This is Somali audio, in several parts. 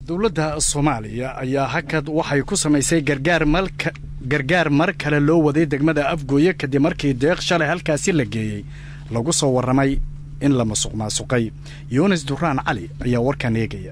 dowladda soomaaliya ayaa hakad waxay ku samaysay gargaar malka gargaar mar kale loo waday degmada afgooye kadib markii deeq shalay halkaasi la geeyey lagu soo warramay in la masuq maasuqay yuunis duraan cali ayaa warkan eegaya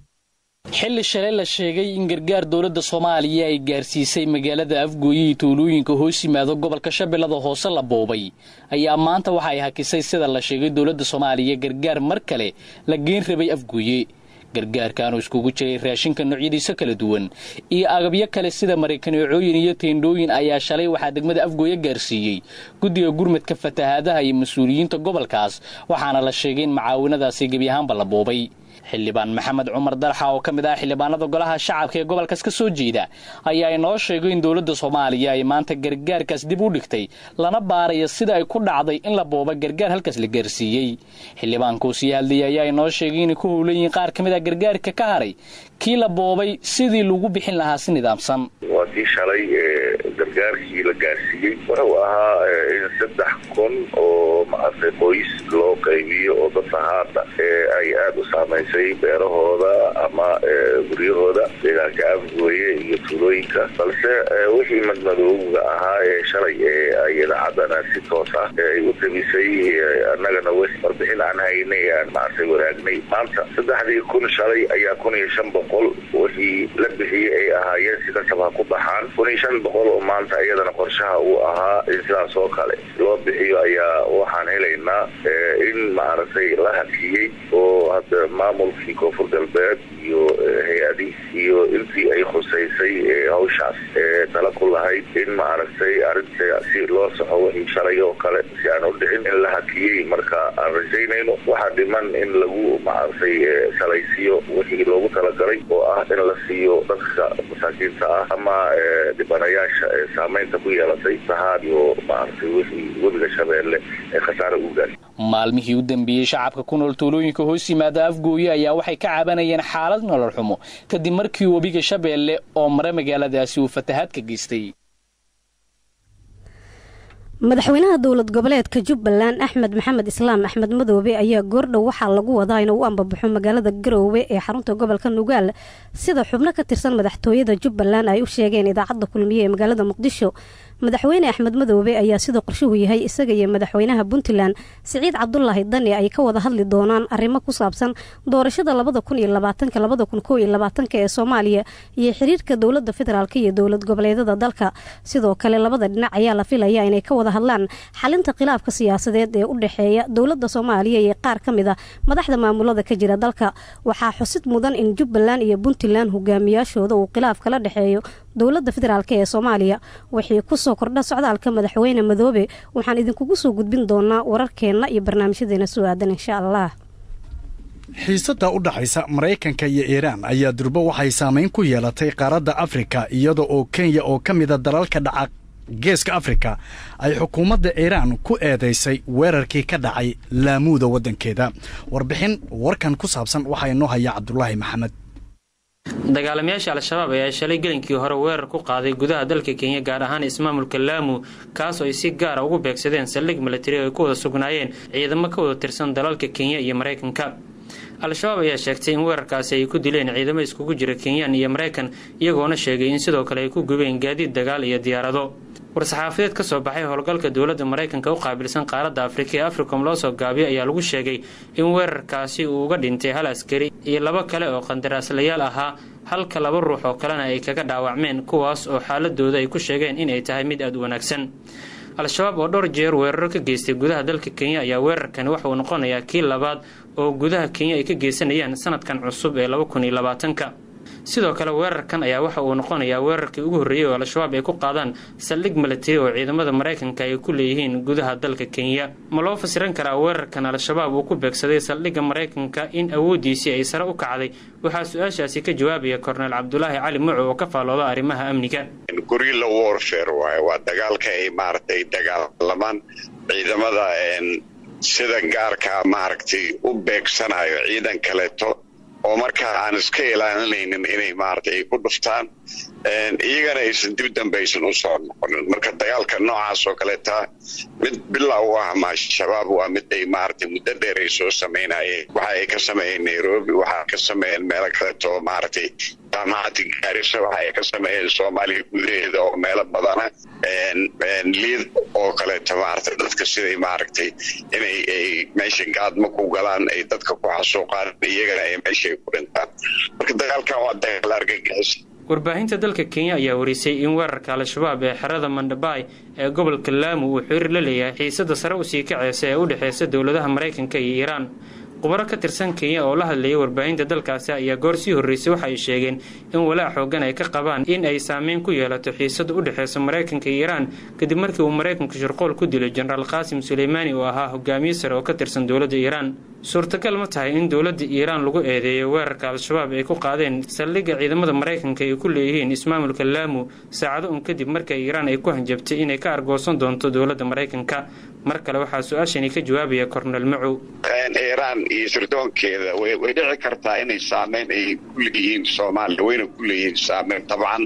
xilli shalay la sheegay in gargaar dowladda soomaaliya ay gaarsiisay magaalada afgooye iyo tuulooyinka hoos yimaado gobolka shabeellada hoose la boobay ayaa maanta waxa ay hakisay sida la sheegay dowladda soomaaliya gargaar mar kale la geen rabay afgooye gargaarkaanu iskugu jiray raashinka noocyadiisa kala duwan iyo agabyo kale sida maraykaneecooyin iyo teendhooyin ayaa shalay waxaa degmada afgooye gaarsiiyey guddiga gurmadka fatahaadaha iyo mas-uuliyiinta gobolkaas waxaana la sheegay in macaawinadaasi gebi ahaanba la boobay xildhibaan maxamed cumar dalxa oo ka mid ah xildhibaanada golaha shacabka ee gobolkaas ka soo jeeda ayaa inoo sheegay in dowladda soomaaliya ay maanta gargaarkaas dib u dhigtay lana baarayo sida ay ku dhacday in la booba gargaar halkaas la gaarsiiyey xildhibaankuu sii hadlayay ayaa inoo sheegay inay ku howlan yihiin qaar ka mid ah gargaarka ka haray kii la boobay sidii lagu bixin lahaa si nidaamsan waa kii shalay gargaarkii la gaarsiiyey wuxuu ahaa in saddex kun oo maaragtay qoys loo qaybiyo oo dadka haata ay aada u saamaysay beerahooda ama guryahooda deegaanka afgooye iyo tuulooyinka balse wixii madmadooga ahaa ee shalay ay idaacadana si toos ah ay u tabisay annagana warbixin aan haynay aan maaragtay wanaagnay maanta saddexdii kun shalay ayaa kun iyo shan boqol wixii la bixiyey ay ahaayeen si kasab ha ku baxaan kun iyo shan boqol oo maanta iyadana qorshaha uu ahaa in sidaas oo kale loo bixiyo ayaa waxaan helaynaa in maaragtay la hakiyey oo hadda maamulkii koonfur galbeed iyo hay-adi iyo intii ay khusaysay hawshaas tala ku lahayd in maaragtay arrinta si loo saxo wixii shalay oo kale si aan u dhicin in la hakiyey marka aan rajaynayno waxaa dhiman in lagu maaragtay salaysiiyo wixii loogu talagalay oo ah in la siiyo dadka masaakiinta ah ama dhibanayaasha ee saamaynta ku yeelatay sahaad iyo maaragtay wixii webiga shabeelle ee khasaare u gaari maalmihii u dambeeyey shacabka ku nool tuulooyinka hoos yimaada afgooye ayaa waxay ka cabanayeen xaalad nolol xumo kadib markii webiga shabeelle oo mare magaaladaasi uu fatahaad ka geystay madaxweynaha dowlad goboleedka jubbaland axmed maxamed islaam axmed madoobe ayaa goordhow waxaa lagu wadaa inuu u ambabaxo magaalada garoowe ee xarunta gobolka nugaal sida xubno ka tirsan madaxtooyada jubbaland ay u sheegeen idaacadda kulmiye ee magaalada muqdisho madaxweyne axmed madoobe ayaa sida qorshuhu yahay isaga iyo madaxweynaha puntland siciid cabdulaahi dani ay ka wada hadli doonaan arrimo ku saabsan doorashada labada kun iyo labaatanka labada kun koo iyo labaatanka ee soomaaliya iyo xiriirka dowladda federaalk iyo dowlad goboleedada dalka sidoo kale labada dhinac ayaa la filaya inay ka wada hadlaan xalinta khilaafka siyaasadeed ee u dhexeeya dowladda soomaaliya iyo qaar ka mid a madaxda maamulada ka jira dalka waxaa xusid mudan in jubbaland iyo puntland hogaamiyaashooda uu khilaaf kala dhexeeyo dowladda federaalk ee soomaaliya wixii kusoo kordha socdaalka madaxweyne madoobe waxaan idinkugu soo gudbin doonaa wararkeenna iyo barnaamijyadeena soo aadan insha allah xiisadda u dhaxaysa maraykanka iyo iiraan ayaa durbo waxay saamayn ku yeelatay qaaradda afrika iyada oo kenya oo ka mida dalalka dhaca geeska afrika ay xukuumadda iiraan ku eedaysay weerarkii ka dhacay laamuuda waddankeeda warbixin warkan ku saabsan waxaa inoo haya cabdulaahi maxamed dagaalamayaasha al-shabaab ayaa shalay gelinkii hore weerar ku qaaday gudaha dalka kenya gaar ahaan ismaamulka laamu kaasoo ay si gaara ugu beegsadeen saldhig milatari oo ay ku wada sugnaayeen ciidamo ka wada tirsan dalalka kenya iyo maraykanka al-shabaab ayaa sheegtay in weerarkaasi ay ku dileen ciidamo iskugu jira kenyaan iyo maraykan iyagoona sheegay in sidoo kale ay ku gubeen gaadiid dagaal iyo diyaarado war-saxaafadeed ka soo baxay howlgalka dowladda maraykanka u qaabilsan qaaradda afrika ee africom loo soo gaabiyo ayaa lagu sheegay in weerarkaasi uu uga dhintay hal askari iyo labo kale oo qandaraaslayaal ahaa halka laba ruux oo kalena ay kaga dhaawacmeen kuwaas oo xaaladooda ay ku sheegeen inay tahay mid aada u wanaagsan al-shabaab oo dhowr jeer weeraro ka geystay gudaha dalka kenya ayaa weerarkani waxa uu noqonayaa kii labaad oo gudaha kenya ay ka geysanayaan sanadkan cusub ee laba kun iyo labaatanka sidoo kale weerarkan ayaa waxa uu noqonayaa weerarkii ugu horreeyey oo al-shabaab ay ku qaadaan saldhig milatari oo ciidamada maraykanka ay ku leeyihiin gudaha dalka kenya ma loo fasiran karaa weerarkan al-shabaab uu ku beegsaday saldhigga maraykanka in awooddiisii ay sare u kacday waxaa su-aashaasi ka jawaabaya korneel cabdulaahi cali muco oo ka faalooda arrimaha amniga gorilla warfare waaye waa dagaalka ay maaragtay dagaalamaan ciidamada sida gaarkaa maaragtay u beegsanayo ciidan kaleeto oo markaa aan iska ilaalinaynin inay maaragtay ay ku dhuftaan iyagana aysan dib dambe aysan u soo noqonin marka dagaalka noocaas oo kaleeta mid bilow u ah ma-shabaab waa mid ay maaragtay muddo dheer ay soo samaynayeen waxa ay ka sameeyeen nairobi waxa ka sameeyeen meelo kaleeto maaragtay jaamacadda gaarisa waxa ay ka sameeyeen soomaaliya gudaheeda oo meelo badana liid oo kaleeto maaragtay dadka siday maaragtay inay ay meesha gaadma ku galaan ay dadka ku xasuuqaan iyagana ay meesha ay ku dhintaan marka dagaalkan waa dagaal argagixis warbaahinta dalka kenya ayaa warisay in weerarka al-shabaab ee xerada mandhabaay ee gobolka laamu uu xiriir la leeyahay xiisada sare usii kaceysa ee u dhexeysa dowladaha maraykanka iyo iiraan khubaro ka tirsan kenya oo la hadlayay warbaahinta dalkaasi ayaa goor sii horreysay waxa ay sheegeen in walaac xoogan ay ka qabaan in ay saameyn ku yeelato xiisada u dhexeysa maraykanka iyo iiraan kadib markii uu maraykanku shirqool ku dilay jenaraal qaasim suleymaani oo ahaa hogaamiye sare oo ka tirsan dowladda iiraan suurtagal ma tahay in dowladda iiraan lagu eedeeyo weerarka al-shabaab ay ku qaadeen saldhigga ciidamada maraykanka ay ku leeyihiin ismaamulka laamu saacado un kadib marka iiraan ay ku hanjabtay inay ka argoosan doonto dowladda maraykanka mar kale waxaa su-aashani ka jawaabaya kornel macow iiraan iyo sirdoonkeeda way dhici kartaa inay saameyn ay ku leeyihiin soomaaliya wayna ku leeyihiin saameyn dabcan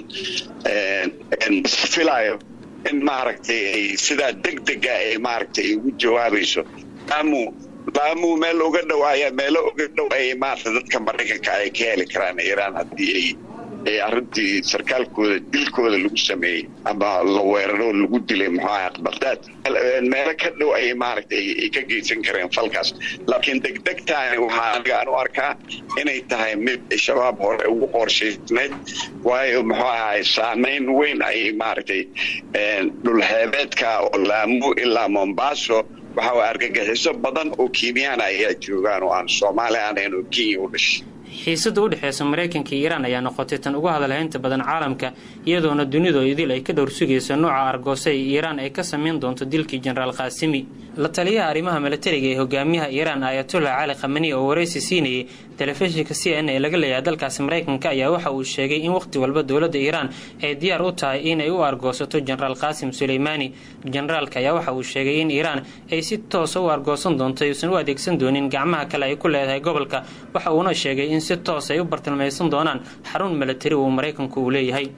filayo in maaragtay ay sidaa deg dega ay maaragtay ugu jawaabayso laamu laamu meel uga dhawaaya meelo uga dhow ay maarata dadka maraykanka ay ka heli karaan iiraan haddii ay ay arrintii sarkaalkooda dilkooda lagu sameeyey ama la weeraro lagu dilay muxuu aha baqdaad meelo ka dhow ay maaragtay ay ka geysan kareen falkaas laakiin degdegtaani waxaa aniga aan u arkaa inay tahay mid shabaab hore ugu qorshaysnayd waayo muxuu ahay saameyn weyn ayay maaragtay dhulxeebeedka oo laamu ilaa mombaaso waxa way argagixiso badan oo kiimiyaan ayaa joogaan oo aan soomaali aanayn oo kenya u dhashay xiisada u dhexeysa maraykanka iyo iiraan ayaa noqotay tan ugu hadalhaynta badan caalamka iyadoona dunidu idil ay ka dhowr sugayso nooca argoose ee iiraan ay ka samayn doonto dilkii jenaraal kaasimi la taliyaha arrimaha milatariga ee hogaamiyaha iiraan ayatullah cali khamani oo waraysi siinayay telefishinka c n ee laga leeyahay dalkaasi maraykanka ayaa waxa uu sheegay in wakhti walba dowladda iiraan ay diyaar u tahay inay u argoosato jenaraal qaasim suleymaani jenaraalka ayaa waxa uu sheegay in iiraan ay si toosa u argoosan doonto ayuusan u adeegsan doonin gacmaha kale ay ku leedahay gobolka waxa uuna sheegay in si toos ay u bartilmaysan doonaan xarun milatari uu maraykanku uu leeyahay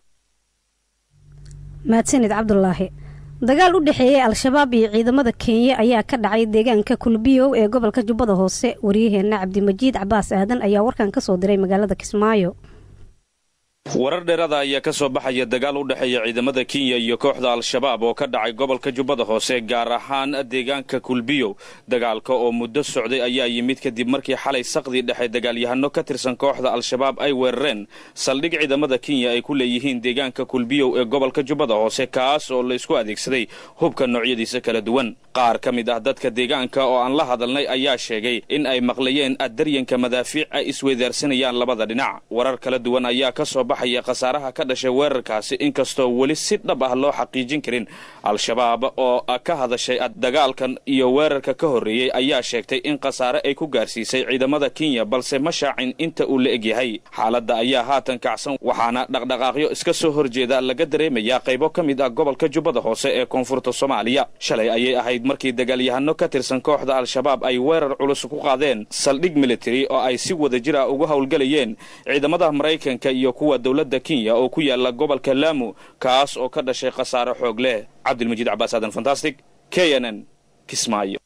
mahadsanid cabdulaahi dagaal u dhexeeyey al-shabaab iyo ciidamada kenya ayaa ka dhacay deegaanka kulbiyow ee gobolka jubbada hoose waryaheena cabdimajiid cabaas aadan ayaa warkan ka soo diray magaalada kismaayo warar dheerada ayaa ka soo baxaya dagaal u dhexeeya ciidamada kenya iyo kooxda al-shabaab oo ka dhacay gobolka jubbada hoose gaar ahaan deegaanka kulbiyow dagaalka oo muddo socday ayaa yimid kadib markii xalay saqdii dhexe dagaalyahano ka tirsan kooxda al-shabaab ay weerareen saldhig ciidamada kenya ay ku leeyihiin deegaanka kulbiyow ee gobolka jubbada hoose kaas oo laysku adeegsaday hubka noocyadiisa kala duwan qaar ka mid ah dadka deegaanka oo aan la hadalnay ayaa sheegay in ay maqlayeen addaryanka madaafiic ay isweydaarsanayaan labada dhinac warar kala duwan ayaa ka soo baxaya khasaaraha ka dhashay weerarkaasi inkastoo weli si dhab ah loo xaqiijin karin al-shabaab oo ka hadashay dagaalkan iyo weerarka ka horreeyey ayaa sheegtay in khasaare ay ku gaarsiisay ciidamada kenya balse ma shaacin inta uu la egyahay xaaladda ayaa haatan kacsan waxaana dhaqdhaqaaqyo iska soo horjeeda laga dareemayaa qaybo ka mid ah gobolka jubbada hoose ee koonfurta soomaaliya shalay ayay ahayd markii dagaalyahano ka tirsan kooxda al-shabaab ay weerar culus ku qaadeen saldhig military oo ay si wada jir ah uga howlgelayeen ciidamada maraykanka iyo kuwa dowladda kenya oo ku yaala gobolka laamu kaas oo ka dhashay khasaare xoog leh cabdilmajiid cabaas aadan fantastic k n n kismaayo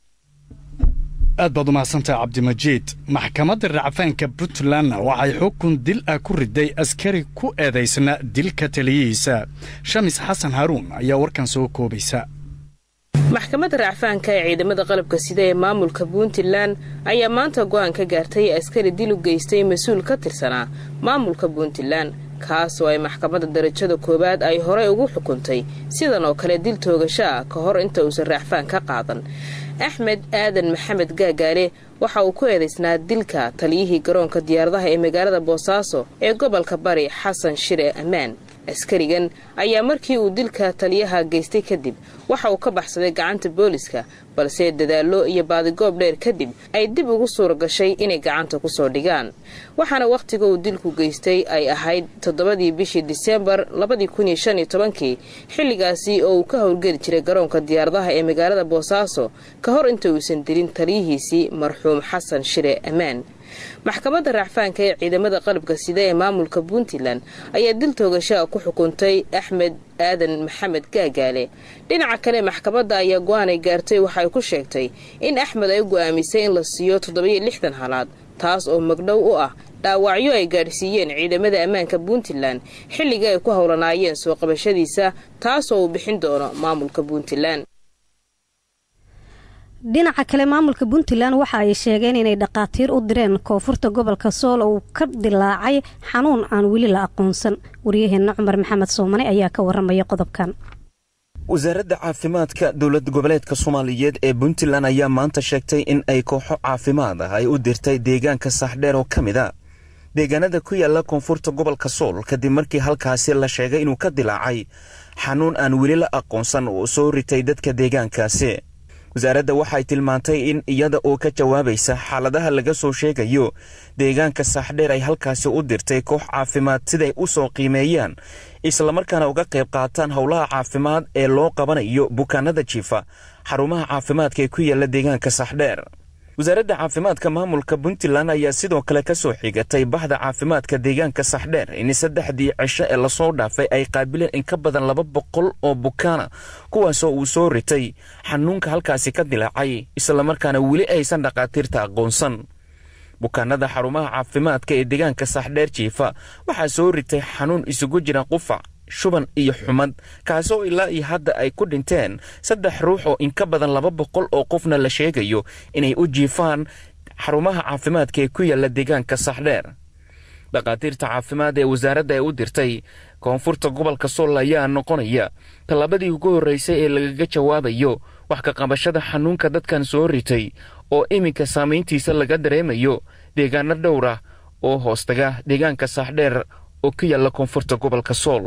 aad baad u mahadsantaha cabdimajiid maxkamadda racfaanka puntlandna waxay xukun dil ah ku riday askari ku eedaysna dilka taliyihiisa shamis xasan haruun ayaa warkan soo koobaysa maxkamadda racfaanka ee ciidamada qalabka sida ee maamulka puntland ayaa maanta go'aan ka gaartay askari dil u geystay mas-uul ka tirsanaa maamulka puntland kaas oo ay maxkamadda darajada koowaad ay horey ugu xukuntay sidan oo kale dil toogasho ah ka hor inta uusan racfaan ka qaadan axmed aadan maxamed gaagaale waxa uu ku eedaysnaa dilka taliyihii garoonka diyaaradaha ee magaalada boosaaso ee gobolka bari xasan shire ammaan askarigan ayaa markii uu dilka taliyaha geystay kadib waxa uu ka baxsaday gacanta booliska balse dadaallo iyo baadigoob dheer kadib ay dib ugu suura gashay inay gacanta kusoo dhigaan waxaana wakhtiga uu dilku geystay ay ahayd toddobadii bishii diseembar labadii kun iyo shan iyo tobankii xilligaasi oo uu ka howlgeli jiray garoonka diyaaradaha ee magaalada boosaaso ka hor inta uusan dilin taliyihiisii marxuum xasan shire ammaan maxkamadda racfaanka ee ciidamada qalabka sida ee maamulka puntland ayaa dil toogashaa ku xukuntay axmed aadan maxamed gaagaale dhinaca kale maxkamadda ayaa go-aanay gaartay waxay ku sheegtay in axmed ay go'aamisay in la siiyo toddobiyo lixdan halaad taas oo magdhow u ah dhaawacyo ay gaadhsiiyeen ciidamada ammaanka puntland xilliga ay ku howlanaayeen soo qabashadiisa taasoo uu bixin doono maamulka puntland dhinaca kale maamulka puntland waxa ay sheegeen inay dhaqaatiir u direen koonfurta gobolka sool oo uu ka dilaacay xanuun aan weli la aqoonsan waryaheena cumar maxamed soomane ayaa ka waramaya qodobkan wasaaradda caafimaadka dowlad goboleedka soomaaliyeed ee puntland ayaa maanta sheegtay in ay kooxo caafimaad ah ay u dirtay deegaanka saaxdheer oo ka mid a deegaanada ku yaala koonfurta gobolka sool kadib markii halkaasi la sheegay inuu ka dilaacay xanuun aan weli la aqoonsan oo soo ritay dadka deegaankaasi wasaaradda waxay tilmaantay in iyada oo ka jawaabaysa xaaladaha laga soo sheegayo deegaanka saaxdheer ay halkaasi u dirtay koox caafimaad siday u soo qiimeeyaan islamarkaana uga qayb qaataan howlaha caafimaad ee loo qabanayo bukaanada jiifa xarumaha caafimaadka ee ku yaala deegaanka saaxdheer wasaaradda caafimaadka maamulka puntland ayaa sidoo kale ka soo xigatay baxda caafimaadka deegaanka saxdheer in saddexdii cisho ee lasoo dhaafay ay qaabileen in ka badan laba boqol oo bukaana kuwaasoo uu soo ritay xanuunka halkaasi ka dilaacay islamarkaana weli aysan dhakhaatiirta aqoonsan bukaanada xarumaha caafimaadka ee deegaanka saxdheer jiifa waxaa soo ritay xanuun isugu jira qufac shuban iyo xumad kaasoo ilaa iyo hadda ay ku dhinteen saddex ruux oo in ka badan laba boqol oo qofna la sheegayo inay u jiifaan xarumaha caafimaadka ee ku yaalla deegaanka saxdheer dhakhaatiirta caafimaad ee wasaaradda ay u dirtay koonfurta gobolka sool ayaa noqonaya tallaabadii ugu horraysay ee lagaga jawaabayo wax ka qabashada xanuunka dadkan soo ritay oo iminka saamayntiisa laga dareemayo deegaano dhowr ah oo hoostaga deegaanka saaxdheer oo ku yaalla koonfurta gobolka sool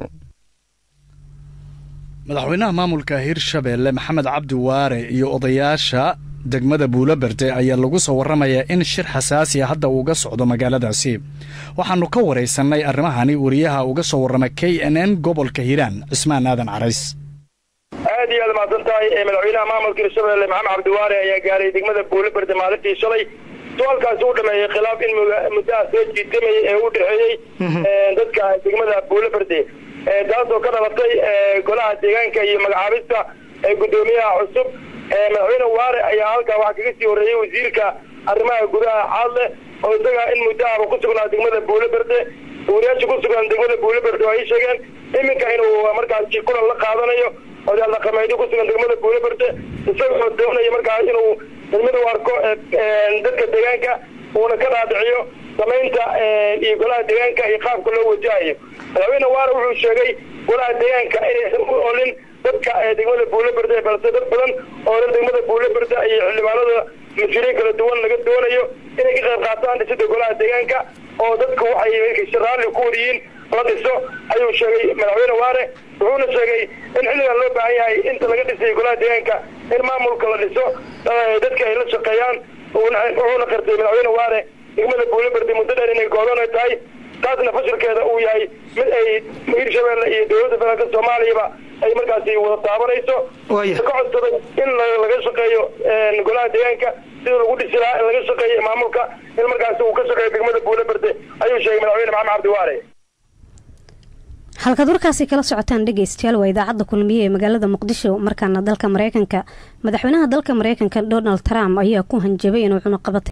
madaxweynaha maamulka hirshabeelle maxamed cabdi waare iyo odayaasha degmada buulaberde ayaa lagu soo warramayaa in shir xasaasiya hadda uuga socdo magaaladaasi waxaannu ka waraysannay arrimahani wariyaha uga soo warrama k n n gobolka hiiraan cismaan aadan carays aad iyo aad mahadsan tahay madaxweynaha maamulka hirshabeelle maxamed cabdiwaare ayaa gaaray degmada buulaberde maalintii shalay su-aalkaasi u dhameeyey khilaaf in muddaha soo jiitamayay ee u dhexeeyey dadka degmada buulaberde taasoo ka dhalatay golaha deegaanka iyo magacaabista guddoomiyaha cusub madaxweyne waare ayaa halkaa waxaa kaga sii horreeyey wasiirka arrimaha gudaha caadle oo isaga in muddahaba ku sugnaa degmada buulaberde wariyaasha ku sugan degmada buulaberde oo ay sheegeen iminka inuu markaasi kulan la qaadanayo odayaal dhaqameedyo ku sugan degmada buulaberde isagoo doonaya markaa inuu degmada u arko dadka deegaanka uuna ka dhaadhiciyo samaynta iyo golaha deegaanka iyo qaabka loo wajahayo madaxweyne waare wuxuu sheegay golaha deegaanka inaysan u olin dadka degmada buulaberde balse dad badan oo dhan degmada buulaberde iyo xildhibaanada mas-uuliyiin kala duwan laga doonayo inay ka qayb qaataan dhisida golaha deegaanka oo dadku waxay raalli ku wariyiin la dhiso ayuu sheegay madaxweyne waare wuxuuna sheegay in xilligan loo baahan yahay inta laga dhisay golaha deegaanka in maamulka la dhiso dadka ay la shaqeeyaan wuxuuna qirtay madaxweyne waare degmada buulaberde muddo dheer inay goodona tahay taasna fashilkeeda uu yahay mid ay hirshabeelle iyo dowladda federaalka soomaaliyaba ay markaasi wada taabanayso ka codsaday in laga shaqeeyo golaha deegaanka sidii lagu dhisi lahaa in laga shaqeeyo maamulka in markaasi uu ka shaqeeyo degmada buulaberde ayuu sheegay madaxweyne maxamed cabdiwaare halkaad warkaasi kala socotaan dhegeystayaal waa idaacadda kulmiye ee magaalada muqdisho markaana dalka mareykanka madaxweynaha dalka mareykanka donald trump ayaa ku hanjabay inuu cunuqabatay